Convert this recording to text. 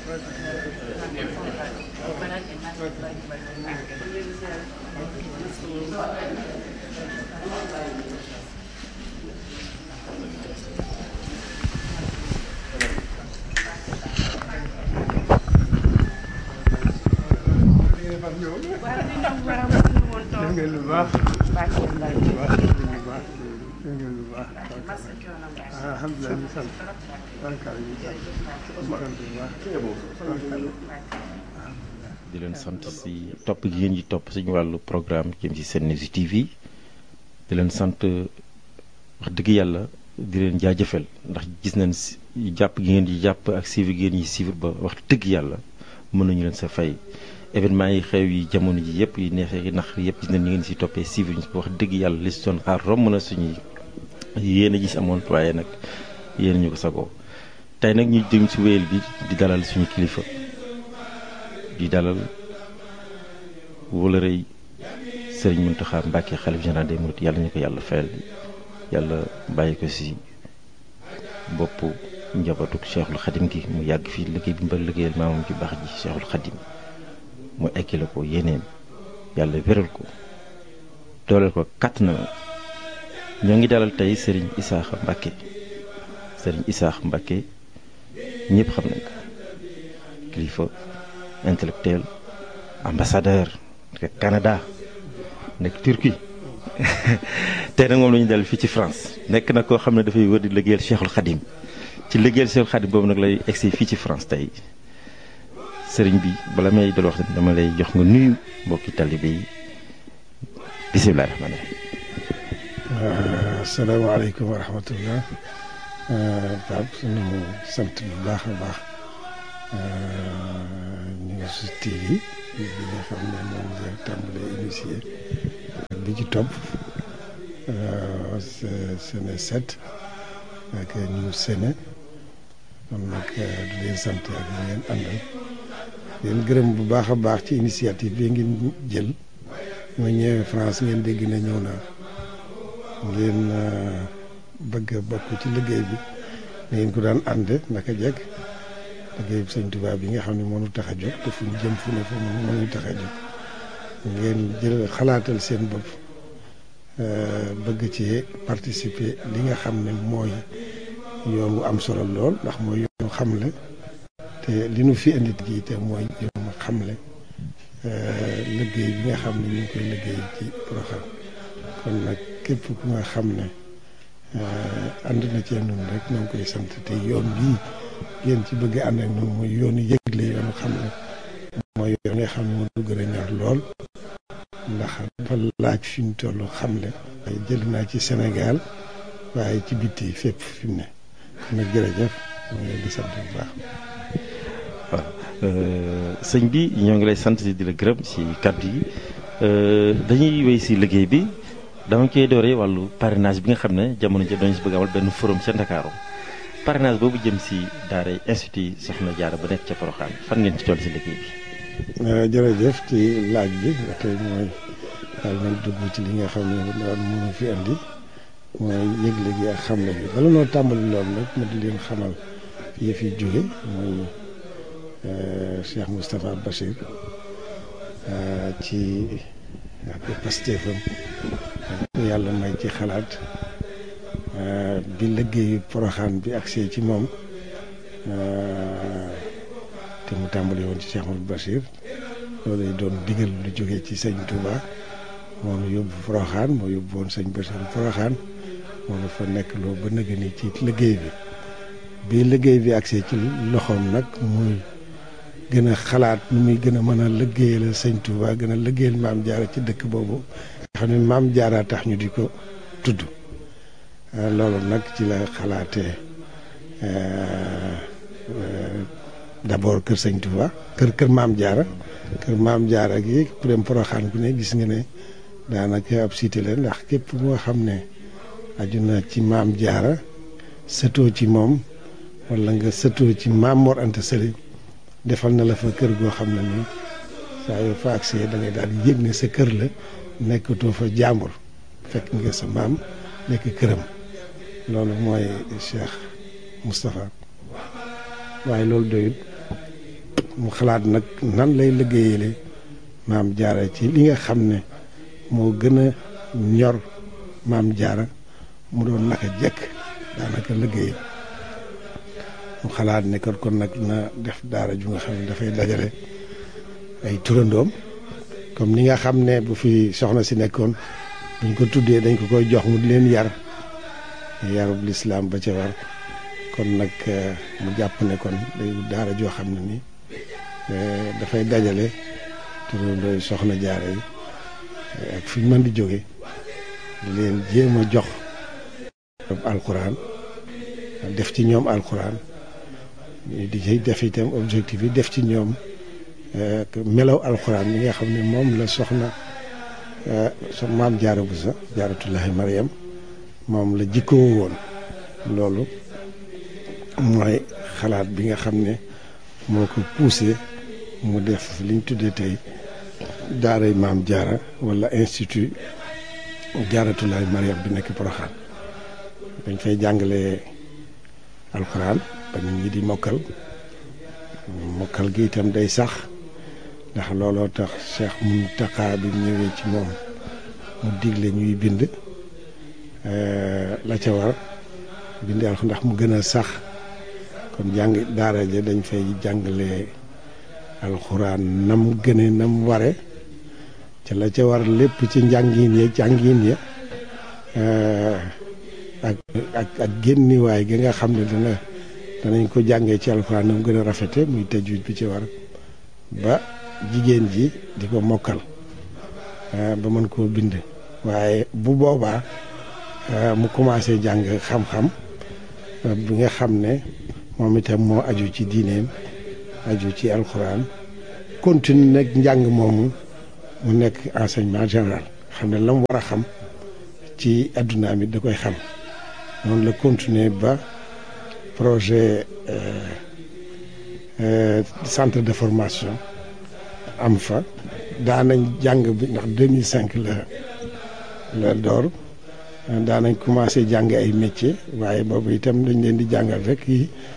def ngeen lu baax lu baax lu baax def ngeen lu baax alhamdulilah ñu sant barkaal ñu sant ñu sant bu baax di leen sant si topp gi ngeen yi topp suñu wàllu programme jëm ci Sen News TV di leen sant wax dëgg yàlla di leen jaajëfal ndax gis nañ si jàpp gi ngeen di jàpp ak suivre gi ngeen yi suivre ba wax dëgg yàlla mën nañu leen sa fay événement yi xew yi jamono ji yëpp yi neexee yi nax yëpp gis nañ ni ngeen si toppee suivre ñu wax dëgg yàlla li si doon xaar romb na suñuy yéen a gis amoon waaye nag yéen ñu ko sagoo tey nag ñu jëm si wéyal bi di dalal suñu kilifa di dalal wóolërëy sëriñ Mountakha Mbacké xalif général des mourides yàlla ñu ko yàlla fayal yàlla bàyyi ko si bopp njabootu Cheikhul Khadim gi mu yàgg fii liggéey bi mbal liggéeyal maamam ci baax ji Cheikhul Khadim mu ekkile ko yéeneem yàlla wéral ko dooleel ko kàtt na ñoo ngi dalal tey sëriñ Isaaxa Mbacké sëriñ Isaaxa Mbacké ñëpp xam nañ ko kilifa intellectuel ambassadeur nekk Canada nekk Turquie tey nag moom la ñu dal fii ci France nekk na koo xam ne dafay wër di liggéeyal Cheikhul Khadim ci liggéeyal Cheikhul Khadim boobu nag lay egsi fii ci France tey sëriñ bi bala may dal wax dama lay jox nga nuyu mbokki talibé yi bisimilah rahmaani rahiim. asalaamaaleykum wa rahmatullah Pape sunu sant bu baax a baax News TV bi nga xam ne moom la tàmbalee initié bi ci topp Sene 7 ak News Sene kon nag di leen sant ak ñu ngeen àndal leen gërëm bu baax a baax ci initiative bi ngeen jël ma ñëwee France ngeen dégg na ñëw naa ngeen bëgg a bokk ci liggéey bi ngeen ko daan ànd naka jekk liggéey bi sëñ Tuubaa bi nga xam ne mënu tax a jóg te fu ñu jëm fu ne fu mënu tax a jóg ngeen jël xalaatal seen bopp bëgg ci participer li nga xam ne mooy yoon wu am solo lool ndax mooy yoonu xamle te li nu fi indi gi te mooy yoonu xamle liggéey bi nga xam ne ñu ngi koy liggéey ci Porokhane kon nag képp ku nga xam ne ànd na cee noonu rek ñoo ngi koy sant te yoon bii ngeen ci bëgg ànd ak noonu mooy yoonu yëgle yoonu xamle mooy yoon nga xam ne moo gën a ñor lool ndax dafa laaj fi mu toll xamle jël naa ci Sénégal waaye ci bitti fépp fi mu ne kon nag jërëjëf moo ngi leen di sant bu baax. waaw sëñ bi ñoo ngi lay sant di la gërëm si kàddu yi dañuy wéy si liggéey bi dama koy dooree wàllu parrainage bi nga xam ne jamono ji dañu si bëgg amal benn forum ca Ndakaaru parrainage boobu jëm si daara institut Soxna Jaara ba nekk ca Porokhane fan ngeen ci toll si liggéey bi. jërëjëf ci laaj bi tey mooy daal nañ dugg ci li nga xam ne daal mënu fi andi mooy yëgle gi ak xamle bi bala noo tàmbali loolu nag ma di leen xamal yi fi jóge mooy Cheikh Moustapha Bachir ci ak pastéefam yàlla may ci xalaat bi liggéeyu Porokhane bi agsee ci moom te mu tàmbali woon ci Cheikh Mouhamadou Bachir loolu lay doon digal lu jógee ci sëñ Touba moom yóbbu Porokhane moo yóbbu woon sëñ Bachir Porokhane moom dafa nekk loo ba nëgë ni ci liggéey bi bi liggéey bi agsee ci loxoom nag muy gën a xalaat nu muy gën a mën a liggéeyal sëñ Touba gën a liggéeyal maam jaara ci dëkk boobu nga xam ne maam jaara tax ñu di ko tudd loolu nag ci la xalaatee d'abord kër sëñ Touba kër kër maam jaara kër maam jaara gi ku dem Porokhane ku ne gis nga ne daanaka ab cité la ndax képp moo xam ne aju na ci maam jaara sëtoo ci moom wala nga sëtoo ci maam Mor Anta Sali defal na la fa kër goo xam ne nii saa yoo fa agsee da ngay daal di yëg ne sa kër la nekkatoo fa jàmbur fekk nga sa maam nekk këram loolu mooy Cheikh Moustapha waaye loolu doyut mu xalaat nag nan lay liggéeyale maam jaara ci li nga xam ne moo gën a ñor maam jaara mu doon naka jekk daanaka liggéey mu xalaat ne kon kon nag na def daara ju nga xam ne dafay dajale ay turandoom comme ni nga xam ne bu fi soxna si nekkoon buñ ko tuddee dañ ko koy jox mu di leen yar yarub lislaam ba ca war kon nag mu jàpp ne kon day daara joo xam ne ni dafay dajale turandooy soxna jaara yi ak fi ñu mën di jóge di leen jéem a jox alquran def ci ñoom alquran di ci def itam objectif yi def ci ñoom melaw alquran yi nga xam ne moom la soxna so maam jaara bu sa jaaratullahi mariam moom la jikkoo woon loolu mooy xalaat bi nga xam ne moo ko poussé mu def liñ tuddee tey daaray maam jaara wala institut jaaratulaay mariam bi nekk Poroxaan dañ fay jàngale alxuraan ba nit ñi di mokkal mokkal gi itam day sax ndax looloo tax Cheikh Muntaxa bi ñëwee ci moom mu digle ñuy bind la ca war bind alxuraan ndax mu gën a sax kon jàng daara ja dañ fay jàngale alxuraan nam gëne nam ware ca la ca war lépp ci njàngin ya jàngin ya ak ak ak génniwaay gi nga xam ne dana danañ ko jàngee ci alxuraan nam gën a rafete muy tajwid bi ci war ba jigéen ji di ko mokkal ba mën koo bind waaye bu boobaa mu commencé jàng xam-xam bi nga xam ne moom itam moo aju ci diineem aju ci alxuraan continue nag njàng moomu mu nekk enseignement général xam ne la mu war a xam ci adduna mi da koy xam noonu la continuer ba projet centre de formation am fa daanañ jàng bi ndax 2005 la la door daanañ commencé jàng ay métier waaye boobu itam dañ leen di jàngal rek yi